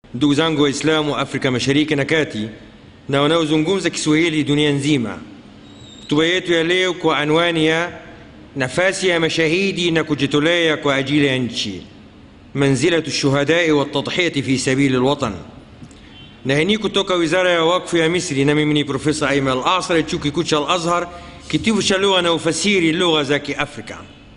ndugu zangu Waislamu wa Afrika Mashariki na Kati na wanaozungumza Kiswahili dunia nzima, hotuba yetu ya leo kwa anwani ya nafasi ya mashahidi na kujitolea kwa ajili ya nchi, manzilatu shuhadai watadhiyati fi sabili lwatan. Na hii ni kutoka Wizara ya Wakfu ya Misri, na mimi ni Profesa Aiman Al-Asri, chuo kikuu cha Al-Azhar, kitivo cha lugha na ufasiri lugha za Kiafrika.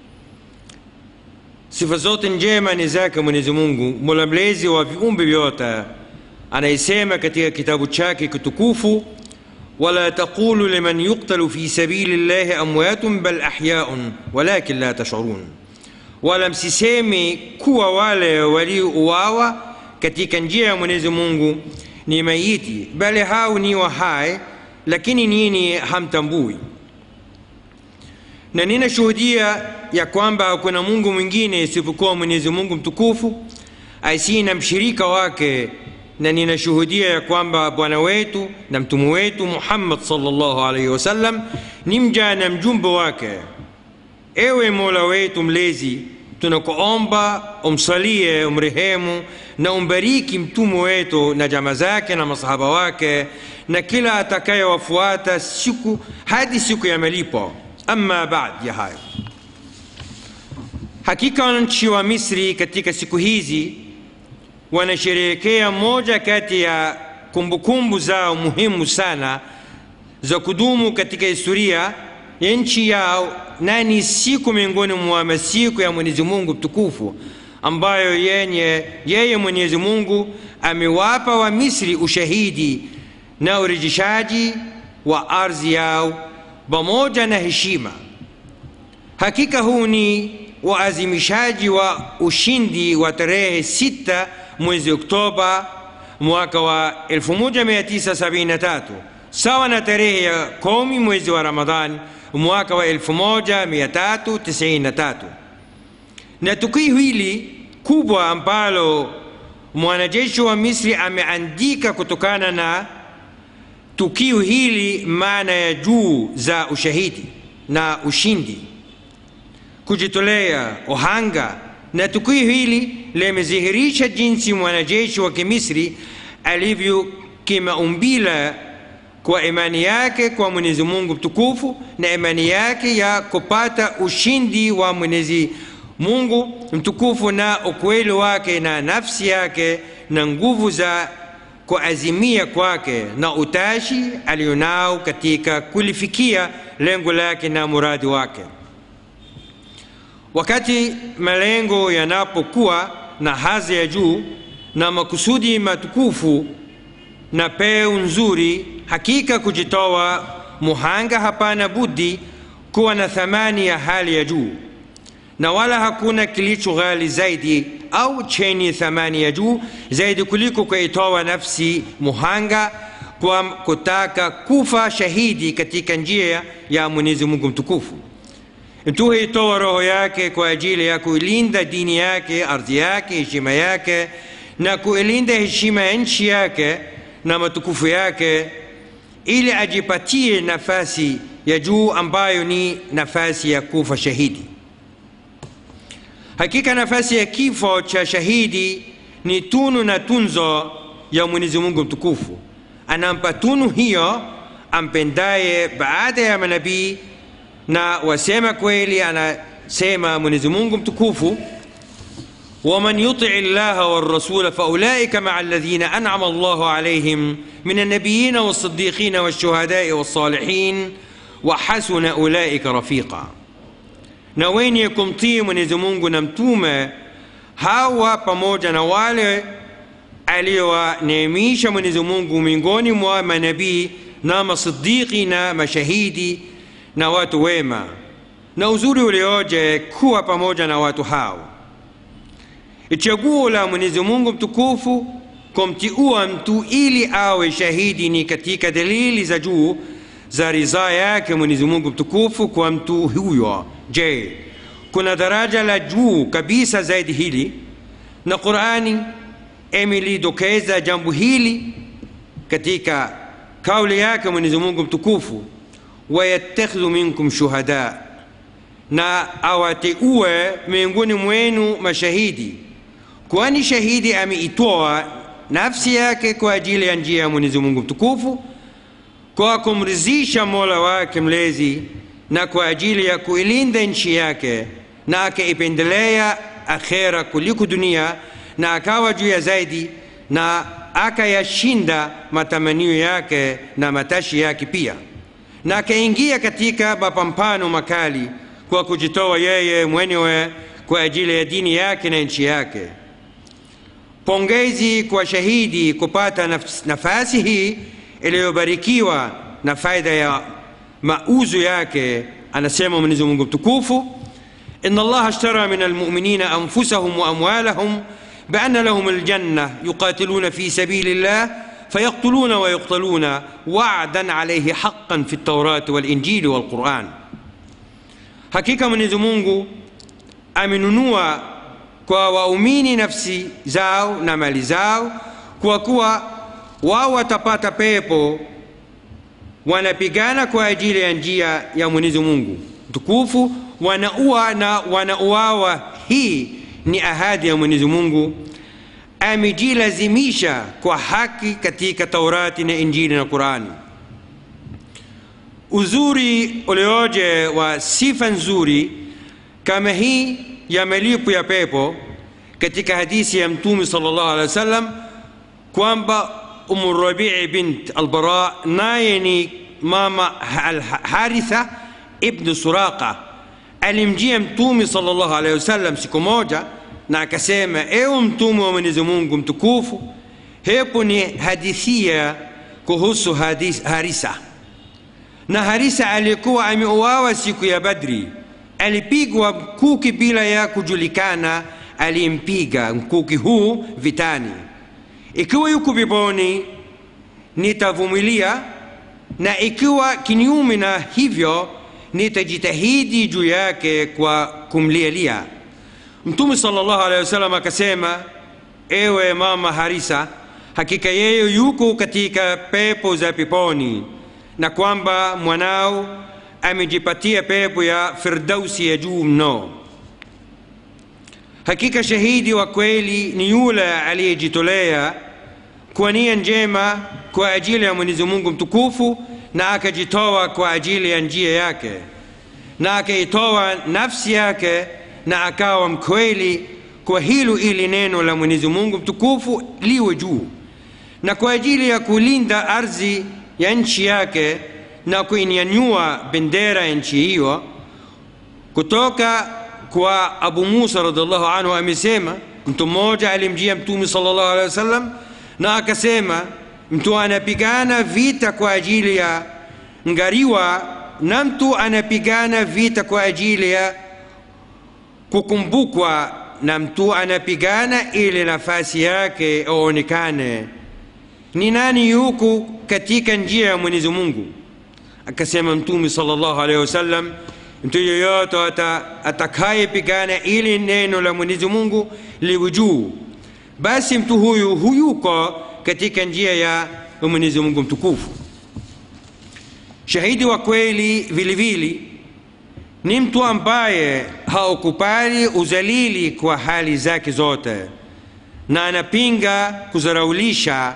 Sifa zote njema ni zake Mwenyezi Mungu, mola mlezi wa viumbe vyote, anayesema katika kitabu chake kitukufu, wala taqulu liman yuqtalu fi sabili llahi amwatun bal ahyaun walakin la tashurun, wala msiseme kuwa wale waliouawa katika njia ya Mwenyezi Mungu ni maiti, bali hao ni wahai, lakini nini hamtambui na ninashuhudia ya kwamba hakuna Mungu mwingine isipokuwa Mwenyezi Mungu mtukufu asiye na mshirika wake, na ninashuhudia ya kwamba Bwana wetu na mtume wetu Muhammad sallallahu alaihi wasallam ni mja na mjumbe wake. Ewe Mola wetu mlezi, tunakuomba umsalie, umrehemu na umbariki mtume wetu na jamaa zake na masahaba wake na kila atakayewafuata siku hadi siku ya malipo. Amma baad ya hayo, hakika wananchi wa Misri katika siku hizi wanasherehekea moja kati ya kumbukumbu zao muhimu sana za kudumu katika historia ya nchi yao, na ni siku miongoni mwa masiku ya Mwenyezi Mungu mtukufu ambayo yenye yeye Mwenyezi Mungu amewapa wa Misri ushahidi na urejeshaji wa ardhi yao pamoja na heshima. Hakika huu ni uazimishaji wa ushindi wa tarehe sita mwezi Oktoba mwaka wa 1973 sawa na tarehe ya kumi mwezi wa Ramadhani mwaka wa 1393 na tukio hili kubwa ambalo mwanajeshi wa Misri ameandika kutokana na tukio hili maana ya juu za ushahidi na ushindi, kujitolea, uhanga. Na tukio hili limedhihirisha jinsi mwanajeshi wa Kimisri alivyo kimaumbile kwa imani yake kwa Mwenyezi Mungu mtukufu na imani yake ya kupata ushindi wa Mwenyezi Mungu mtukufu na ukweli wake na nafsi yake na nguvu za kuazimia kwake na utashi alionao katika kulifikia lengo lake na muradi wake. Wakati malengo yanapokuwa na hadhi ya juu na makusudi matukufu na peu nzuri, hakika kujitoa muhanga hapana budi kuwa na thamani ya hali ya juu, na wala hakuna kilicho ghali zaidi au chenye thamani ya juu zaidi kuliko kuitoa nafsi muhanga kwa kutaka kufa shahidi katika njia ya Mwenyezi Mungu mtukufu. Mtu huitoa roho yake kwa ajili ya kuilinda dini yake, ardhi yake, heshima yake na kuilinda heshima ya nchi yake na matukufu yake, ili ajipatie nafasi ya juu ambayo ni nafasi ya kufa shahidi. Hakika nafasi ya kifo cha shahidi ni tunu na tunzo ya Mwenyezi Mungu mtukufu. Anampa tunu hiyo ampendaye baada ya manabii na wasema kweli. Anasema Mwenyezi Mungu mtukufu, waman yutii llaha warasula faulaika maa alladhina an'ama Allahu alayhim min annabiyina wassiddiqina washuhadai wassalihin wa hasuna ulaika rafiqa na wenye kumtii Mwenyezi Mungu na mtume hawa pamoja na wale aliowaneemisha Mwenyezi Mungu miongoni mwa manabii na masidiki na mashahidi na watu wema, na uzuri ulioje kuwa pamoja na watu hao. Chaguo la Mwenyezi Mungu mtukufu kumtiua mtu ili awe shahidi ni katika dalili za juu za ridhaa yake Mwenyezi Mungu mtukufu kwa mtu huyo. Je, kuna daraja la juu kabisa zaidi hili? Na Qurani imelidokeza jambo hili katika kauli yake Mwenyezi Mungu mtukufu, wayattakhidhu minkum shuhada, na awateue miongoni mwenu mashahidi, kwani shahidi ameitoa nafsi yake kwa ajili ya njia ya mwenyezi mungu mtukufu kwa kumridhisha mola wake mlezi na kwa ajili ya kuilinda nchi yake na akaipendelea akhera kuliko dunia na akawa juu ya zaidi na akayashinda matamanio yake na matashi yake pia na akaingia katika mapambano makali kwa kujitoa yeye mwenyewe kwa ajili ya dini yake na nchi yake pongezi kwa shahidi kupata naf nafasi hii iliyobarikiwa na faida ya mauzo yake anasema mwenyezi mungu mtukufu إن الله اشترى من المؤمنين أنفسهم وأموالهم بأن لهم الجنة يقاتلون في سبيل الله فيقتلون ويقتلون وعدا عليه حقا في التوراة والإنجيل والقرآن hakika mwenyezi mungu amenunua kwa waumini nafsi zao na mali zao kwa kuwa wao watapata pepo wanapigana kwa ajili ya njia ya mwenyezi mungu mtukufu wanaua na wanauawa hii ni ahadi ya mwenyezi mungu amejilazimisha kwa haki katika taurati na injili na qurani uzuri ulioje wa sifa nzuri kama hii ya malipo ya pepo katika hadithi ya mtume sal llahu alehi wa sallam kwamba umu rabii bint albara naye ni mama haritha ibnu suraqa alimjia mtume sal llahu alehi wasallam siku moja na akasema ewe mtume wa mwenyezi mungu mtukufu hepo ni hadithia kuhusu hadis, harisa na harisa alikuwa ameuawa siku ya badri alipigwa mkuki bila ya kujulikana alimpiga mkuki huu vitani ikiwa yuko peponi nitavumilia na ikiwa kinyume na hivyo nitajitahidi juu yake kwa kumlialia mtume salllahu alehi wasallam akasema ewe mama harisa hakika yeye yuko katika pepo za peponi na kwamba mwanao amejipatia pepo ya firdausi ya juu mno hakika shahidi wa kweli ni yule aliyejitolea kwa nia njema kwa ajili ya mwenyezi mungu mtukufu na akajitoa kwa ajili ya njia yake na akaitoa nafsi yake na akawa mkweli kwa hilo ili neno la mwenyezi mungu mtukufu liwe juu na kwa ajili ya kulinda ardhi ya nchi yake na kuinyanyua bendera ya nchi hiyo kutoka kwa abu musa radiallahu anhu amesema mtu mmoja alimjia mtume sal llahu alehi wasallam na akasema mtu anapigana vita kwa ajili ya ngariwa na mtu anapigana vita kwa ajili ya kukumbukwa na mtu anapigana ili nafasi yake aonekane ni nani yuko katika njia ya mwenyezi mungu akasema mtume salllahu alehi wasallam mtu yoyote atakayepigana ili neno la mwenyezi mungu liwe juu basi mtu huyu huyuko katika njia ya mwenyezi mungu mtukufu shahidi wa kweli vile vile ni mtu ambaye haukubali uzalili kwa hali zake zote na anapinga kuzaraulisha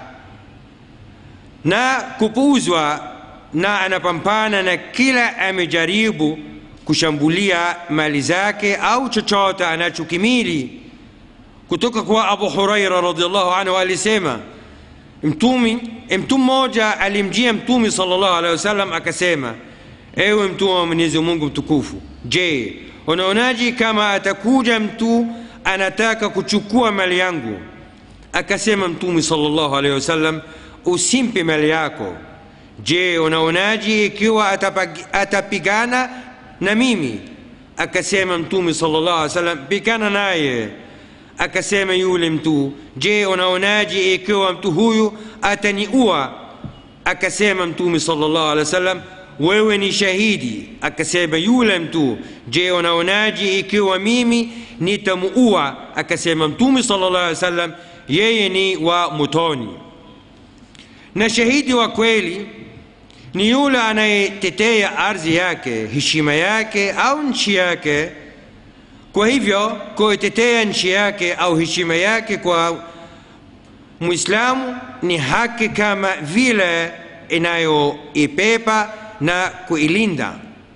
na kupuuzwa na anapambana na kila amejaribu kushambulia mali zake au chochote anachokimili kutoka kwa abu huraira radiallahu anhu alisema mtumi mtu mmoja alimjia mtume salllahu alehi wasallam akasema ewe mtume wa mwenyezi mungu mtukufu je unaonaji kama atakuja mtu anataka kuchukua mali yangu akasema mtume salllahu alehi wasallam usimpe mali yako je unaonaji ikiwa atapigana na mimi akasema mtume salllah alih wasallam pigana naye akasema yule mtu je unaonaji ikiwa mtu huyu ataniua akasema mtume salllah alih wasallam wewe ni shahidi akasema yule mtu je unaonaji ikiwa mimi nitamuua akasema mtume salllah alih wasallam yeye ni wa motoni na shahidi wa kweli ni yule anayetetea ardhi yake heshima yake au nchi yake kwa hivyo kuitetea nchi yake au heshima yake kwa mwislamu ni haki kama vile inayoipepa na kuilinda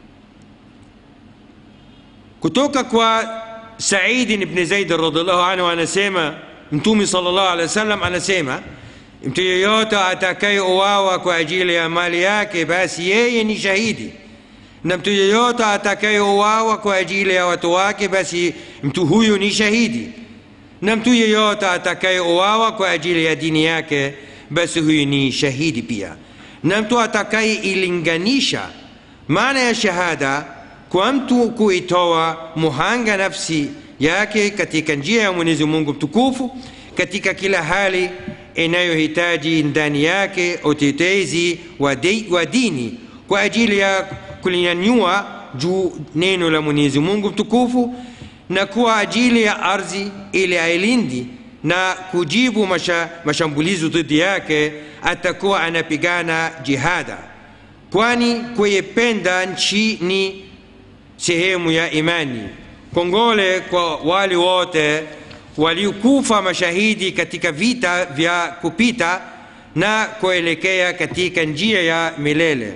kutoka kwa saidi ibn zaid radiallahu anhu anasema mtume sallallahu alaihi wasallam anasema mtu yeyote atakayeuawa kwa ajili ya mali yake basi yeye ni shahidi na mtu yeyote atakayeuawa kwa ajili ya watu wake basi mtu huyu ni shahidi na mtu yeyote atakayeuawa kwa ajili ya dini yake basi huyu ni shahidi pia na mtu atakayeilinganisha maana ya shahada kwa mtu kuitoa muhanga nafsi yake katika njia ya mwenyezi mungu mtukufu katika kila hali inayohitaji ndani yake utetezi wa, de, wa dini kwa ajili ya kulinyanyua juu neno la mwenyezi mungu mtukufu na kwa ajili ya ardhi ili ailindi na kujibu masha, mashambulizo dhidi yake atakuwa anapigana jihada kwani kuipenda nchi ni sehemu ya imani kongole kwa wale wote waliokufa mashahidi katika vita vya kupita na kuelekea katika njia ya milele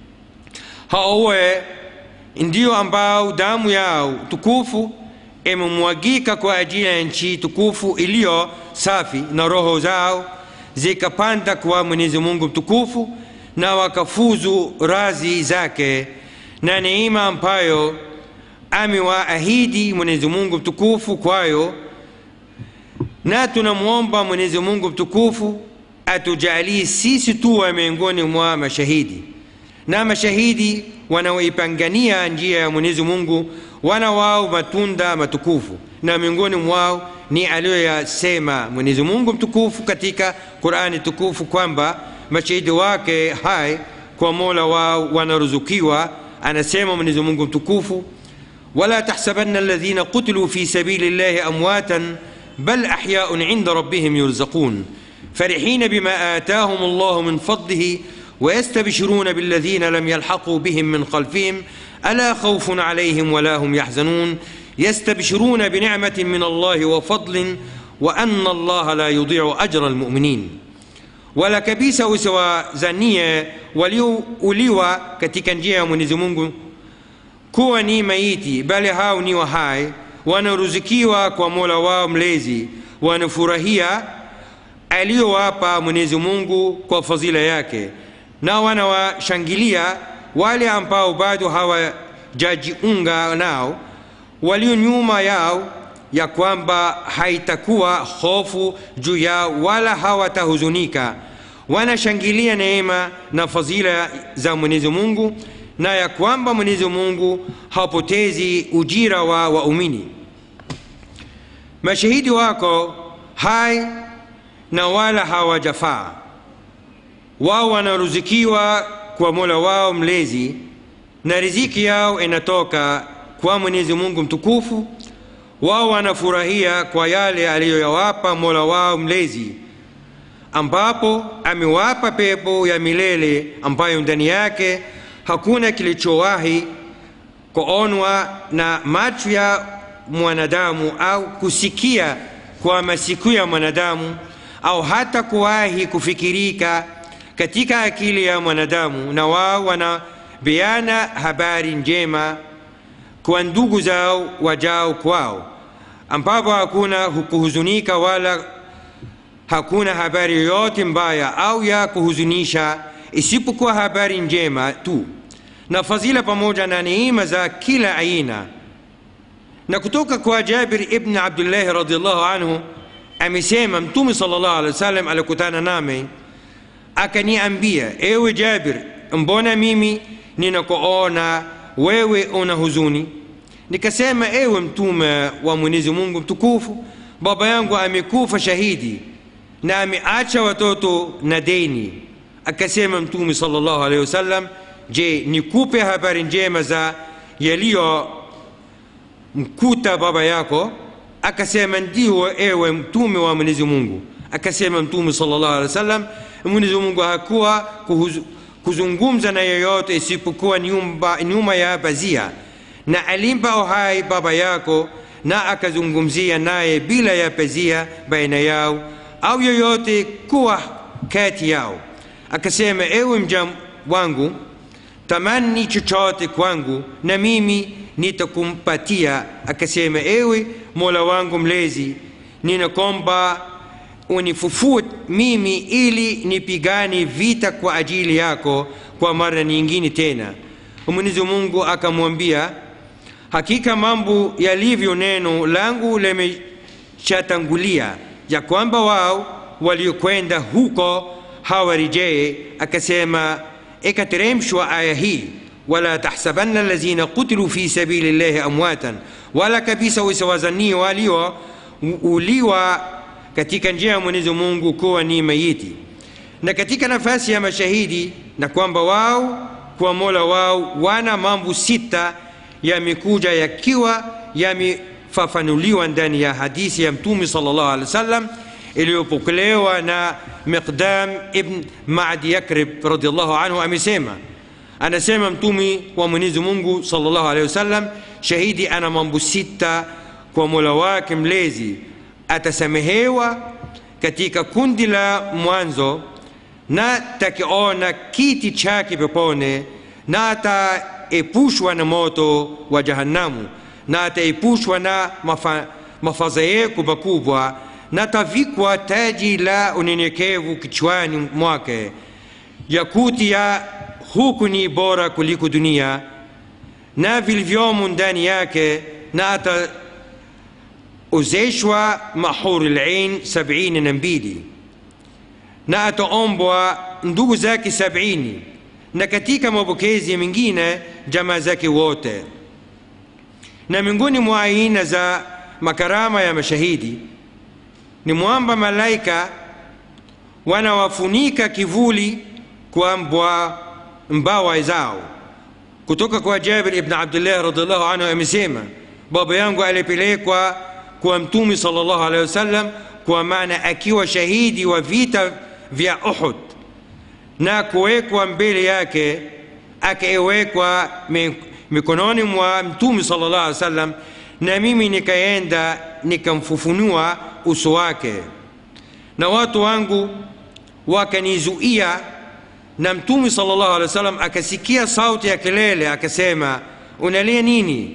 haowe ndio ambao damu yao tukufu imemwagika kwa ajili ya nchi tukufu iliyo safi na roho zao zikapanda kwa mwenyezi mungu mtukufu na wakafuzu razi zake na neema ambayo amewaahidi mwenyezi mungu mtukufu kwayo na tunamwomba mwenyezi mungu mtukufu atujalie sisi tuwe miongoni mwa mashahidi na mashahidi wanaoipangania njia ya mwenyezi mungu wana wao matunda matukufu na miongoni mwao ni aliyoyasema mwenyezi mungu mtukufu katika qurani tukufu kwamba mashahidi wake hai kwa mola wao wanaruzukiwa anasema mwenyezi mungu mtukufu wala tahsabanna alladhina qutiluu fi sabili llahi amwatan bal ahyaun inda rabbihim yurzaqun فرحين بما آتاهم الله من فضله ويستبشرون بالذين لم يلحقوا بهم من خلفهم ألا خوف عليهم ولا هم يحزنون يستبشرون بنعمة من الله وفضل وأن الله لا يضيع أجر المؤمنين wala kabisa usiwazanie waliouliwa katika njia ya mwenyezi mungu kuwa ni maiti bali hao ni wa hai wanaruzikiwa kwa mola wao mlezi wanafurahia aliyowapa mwenyezi mungu kwa fadhila yake na wanawashangilia wale ambao bado hawajajiunga nao walio nyuma yao ya kwamba haitakuwa hofu juu yao wala hawatahuzunika wanashangilia neema na fadhila za mwenyezi mungu na ya kwamba mwenyezi mungu hapotezi ujira wa waumini mashahidi wako hai na wala hawajafaa wao wanaruzikiwa kwa mola wao mlezi na riziki yao inatoka kwa mwenyezi mungu mtukufu wao wanafurahia kwa yale aliyoyawapa mola wao mlezi ambapo amewapa pepo ya milele ambayo ndani yake hakuna kilichowahi kuonwa na macho ya mwanadamu au kusikia kwa masikio ya mwanadamu au hata kuwahi kufikirika katika akili ya mwanadamu na wao wanabeana habari njema kwa ndugu zao wajao kwao ambapo hakuna kuhuzunika wala hakuna habari yoyote mbaya au ya kuhuzunisha isipokuwa habari njema tu na fadhila pamoja na neema za kila aina na kutoka kwa jabir ibn abdullahi radiallahu anhu amesema mtume sal llahu alehi wa sallam alikutana nami akaniambia ewe jabir mbona mimi ninakuona wewe una huzuni nikasema ewe mtume wa mwenyezi mungu mtukufu baba yangu amekufa shahidi na ameacha watoto na deni akasema mtume sal llahu alehi wasallam je nikupe habari njema za yaliyo mkuta baba yako akasema ndio ewe mtume wa mwenyezi mungu akasema mtume sal llahu alehi wasallam mwenyezi mungu hakuwa kuhuzu, kuzungumza na yeyote isipokuwa nyumba, nyuma ya pazia na alimpa uhai baba yako na akazungumzia naye bila ya pazia baina yao au yoyote kuwa kati yao akasema ewe mja wangu tamani chochote kwangu na mimi nitakumpatia akasema ewe mola wangu mlezi ninakomba unifufue mimi ili nipigane vita kwa ajili yako kwa mara nyingine tena mwenyezi mungu akamwambia hakika mambo yalivyo neno langu limeshatangulia ya kwamba wao waliokwenda huko hawarejee akasema ikateremshwa aya hii wala tahsabanna alladhina qutilu fi sabili llahi amwatan wala kabisa usiwazanie waliouliwa katika njia ya mwenyezi mungu kuwa ni mayiti na katika nafasi ya mashahidi na kwamba wao kwa mola wao wana mambo sita yamekuja yakiwa yamefafanuliwa ndani ya hadithi ya mtume sallallahu alaihi wasallam iliyopokelewa na miqdam ibn madi yakrib radiallahu anhu amesema anasema mtume wa mwenyezi mungu sallallahu alaihi wasallam shahidi ana mambo sita kwa mola wake mlezi atasamehewa katika kundi la mwanzo na takiona kiti chake pepone na ataepushwa na moto wa jahannamu na ataepushwa na mafa, mafadhaiko makubwa na tavikwa taji la unyenyekevu kichwani mwake yakuti ya huku ni bora kuliko dunia na vilivyomo ndani yake na ataozeshwa mahuri lain sabini na mbili na ataombwa ndugu zake sabini na katika mapokezi mengine jamaa zake wote na miongoni mwa aina za makarama ya mashahidi ni mwamba malaika wanawafunika kivuli kwa mbwa mbawa zao kutoka kwa jabir ibn abdullah radiallahu anhu amesema baba yangu alipelekwa kwa mtume sallallahu alaihi wasallam kwa maana akiwa shahidi wa vita vya uhud na kuwekwa mbele yake akawekwa mikononi mwa mtume sallallahu alaihi wasallam na mimi nikaenda nikamfufunua uso wake na watu wangu wakanizuia na mtume sallallahu alaihi wasallam akasikia sauti ya kelele akasema unalia nini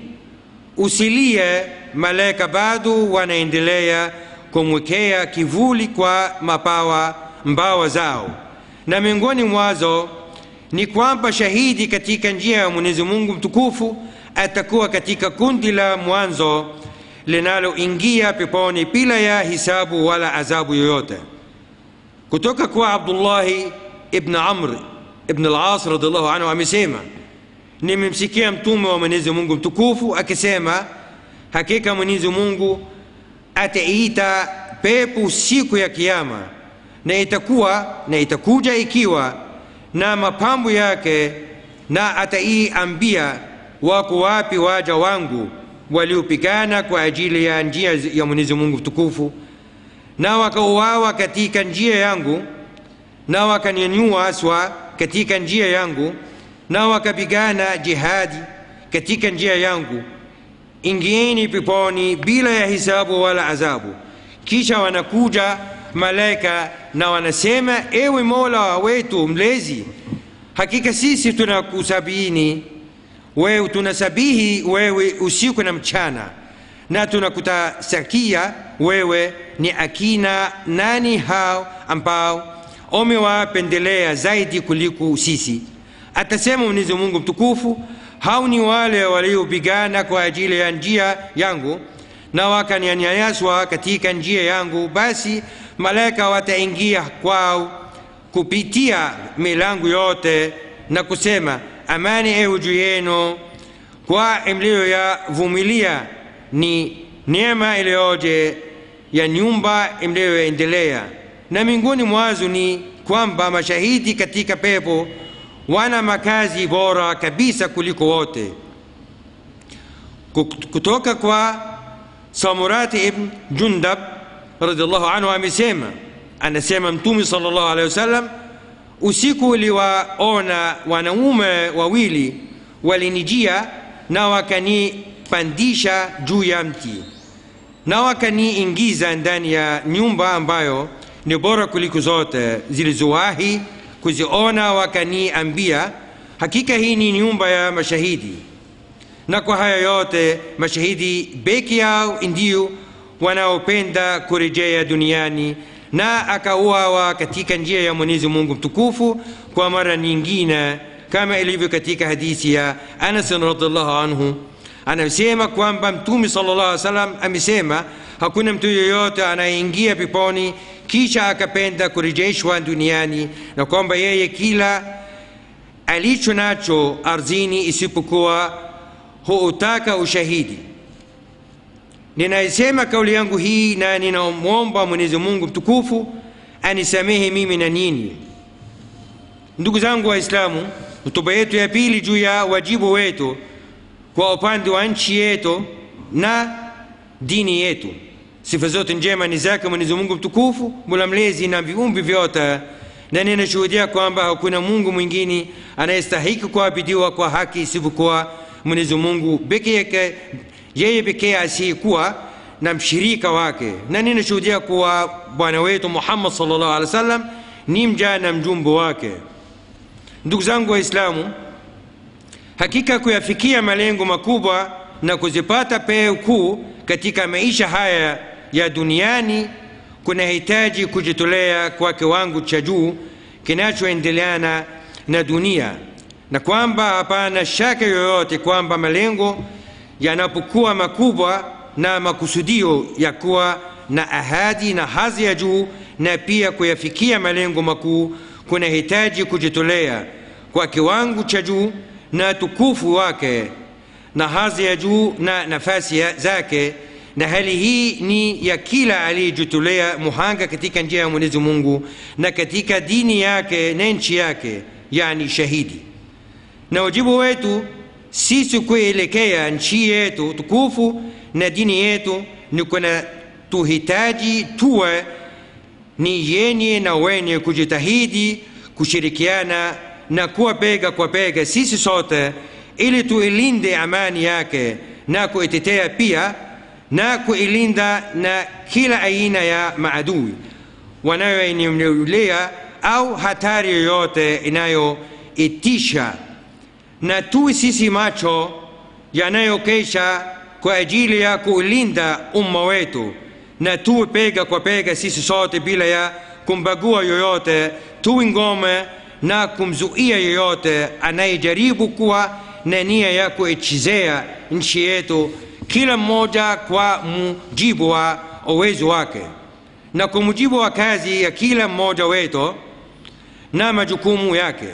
usilie malaika bado wanaendelea kumwekea kivuli kwa mapawa mbawa zao na miongoni mwazo ni kwamba shahidi katika njia ya mwenyezi mungu mtukufu atakuwa katika kundi la mwanzo linaloingia peponi bila ya hisabu wala adhabu yoyote kutoka kwa abdullahi ibn amr ibn al-as radiallahu anhu amesema nimemsikia mtume wa mwenyezi mungu mtukufu akisema hakika mwenyezi mungu ataita pepo siku ya kiama na itakuwa na itakuja ikiwa na mapambo yake na ataiambia wako wapi waja wangu waliopigana kwa ajili ya njia ya mwenyezi mungu mtukufu na wakauawa katika njia yangu na wakanyanyua aswa katika njia yangu na wakapigana jihadi katika njia yangu ingieni peponi bila ya hisabu wala adhabu kisha wanakuja malaika na wanasema ewe mola wetu mlezi hakika sisi tunakusabini wewe tunasabihi wewe usiku na mchana na tunakutasakia wewe ni akina nani hao ambao umewapendelea zaidi kuliko sisi atasema mwenyezi mungu mtukufu hao ni wale waliopigana kwa ajili ya njia yangu na wakanyanyaswa katika njia yangu basi malaika wataingia kwao kupitia milango yote na kusema amani ewe juu yenu kwa mliyoyavumilia ni neema iliyoje ya nyumba mliyoendelea na miongoni mwazo ni kwamba mashahidi katika pepo wana makazi bora kabisa kuliko wote kutoka kwa samurati ibn jundab radiallahu anhu amesema anasema mtume sallallahu alaihi wasallam usiku uliwaona wanaume wawili walinijia na wakanipandisha juu ya mti na wakaniingiza ndani ya nyumba ambayo ni bora kuliko zote zilizowahi kuziona wakaniambia hakika hii ni nyumba ya mashahidi na kwa haya yote mashahidi peke yao ndio wanaopenda kurejea duniani na akauawa katika njia ya mwenyezi mungu mtukufu kwa mara nyingine kama ilivyo katika hadithi ya anas radiallahu anhu anasema kwamba mtume sala llah alih salam amesema hakuna mtu yoyote anayeingia peponi kisha akapenda kurejeshwa duniani na kwamba yeye kila alicho nacho ardhini isipokuwa huutaka ushahidi ninaisema kauli yangu hii na ninamwomba mwenyezi mungu mtukufu anisamehe mimi na nini ndugu zangu waislamu hotuba yetu ya pili juu ya wajibu wetu kwa upande wa nchi yetu na dini yetu sifa zote njema ni zake mwenyezi mungu mtukufu mula mlezi na viumbi vyote na ninashuhudia kwamba hakuna mungu mwingine anayestahiki kuabidiwa kwa haki isipokuwa mwenyezi mungu peke yake yeye pekee asiyekuwa na mshirika wake na ninashuhudia kuwa bwana wetu muhammad salllah alih wa sallam ni mja na mjumbe wake ndugu zangu waislamu hakika kuyafikia malengo makubwa na kuzipata peo kuu katika maisha haya ya duniani kunahitaji kujitolea kwa kiwango cha juu kinachoendeleana na dunia na kwamba hapana shaka yoyote kwamba malengo yanapokuwa makubwa na makusudio ya kuwa na ahadi na hadhi ya juu na pia kuyafikia malengo makuu kunahitaji kujitolea kwa kiwango cha juu na tukufu wake na hadhi ya juu na nafasi zake na hali hii ni ya kila aliyejitolea muhanga katika njia ya mwenyezi mungu na katika dini yake na nchi yake yani shahidi na wajibu wetu sisi kuelekea nchi yetu tukufu na dini yetu ni kuna tuhitaji tuwe ni yenye na wenye kujitahidi kushirikiana na kuwa bega kwa bega sisi sote ili tuilinde amani yake na kuitetea pia na kuilinda na kila aina ya maadui wanayoinulia au hatari yoyote inayoitisha na tuwe sisi macho yanayokesha kwa ajili ya kuulinda umma wetu na tuwe pega kwa pega sisi sote bila ya kumbagua yoyote tuwe ngome na kumzuia yoyote anayejaribu kuwa na nia ya kuichezea nchi yetu kila mmoja kwa mujibu wa uwezo wake na kwa mujibu wa kazi ya kila mmoja wetu na majukumu yake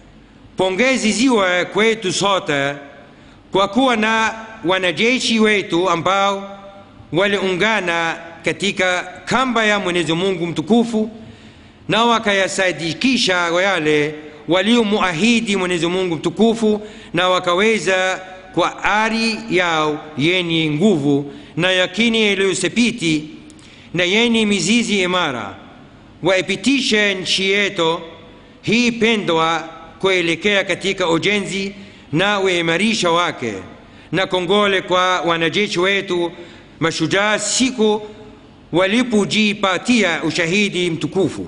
pongezi ziwe kwetu sote kwa kuwa na wanajeshi wetu ambao waliungana katika kamba ya mwenyezi mungu mtukufu na wakayasadikisha yale waliomuahidi mwenyezi mungu mtukufu na wakaweza kwa ari yao yenye nguvu na yakini iliyosepiti na yenye mizizi imara waipitishe nchi yetu hii pendwa kuelekea katika ujenzi na uimarisha wake na kongole kwa wanajeshi wetu mashujaa siku walipojipatia ushahidi mtukufu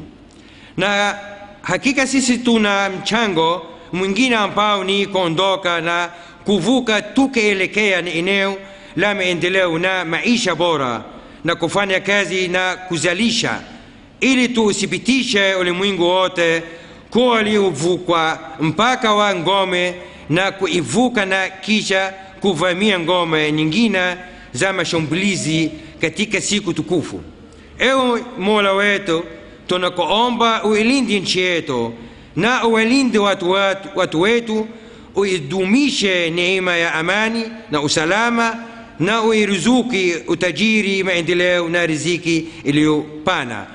na hakika sisi tuna mchango mwingine ambao ni kuondoka na kuvuka tukielekea ni eneo la maendeleo na maisha bora na kufanya kazi na kuzalisha ili tuuthibitishe ulimwengu wote kuwa waliovukwa mpaka wa ngome na kuivuka na kisha kuvamia ngome nyingine za mashambulizi katika siku tukufu ewe mola wetu tunakuomba uilinde nchi yetu na uwalinde watu, watu, watu wetu uidumishe neema ya amani na usalama na uiruzuki utajiri maendeleo na riziki iliyopana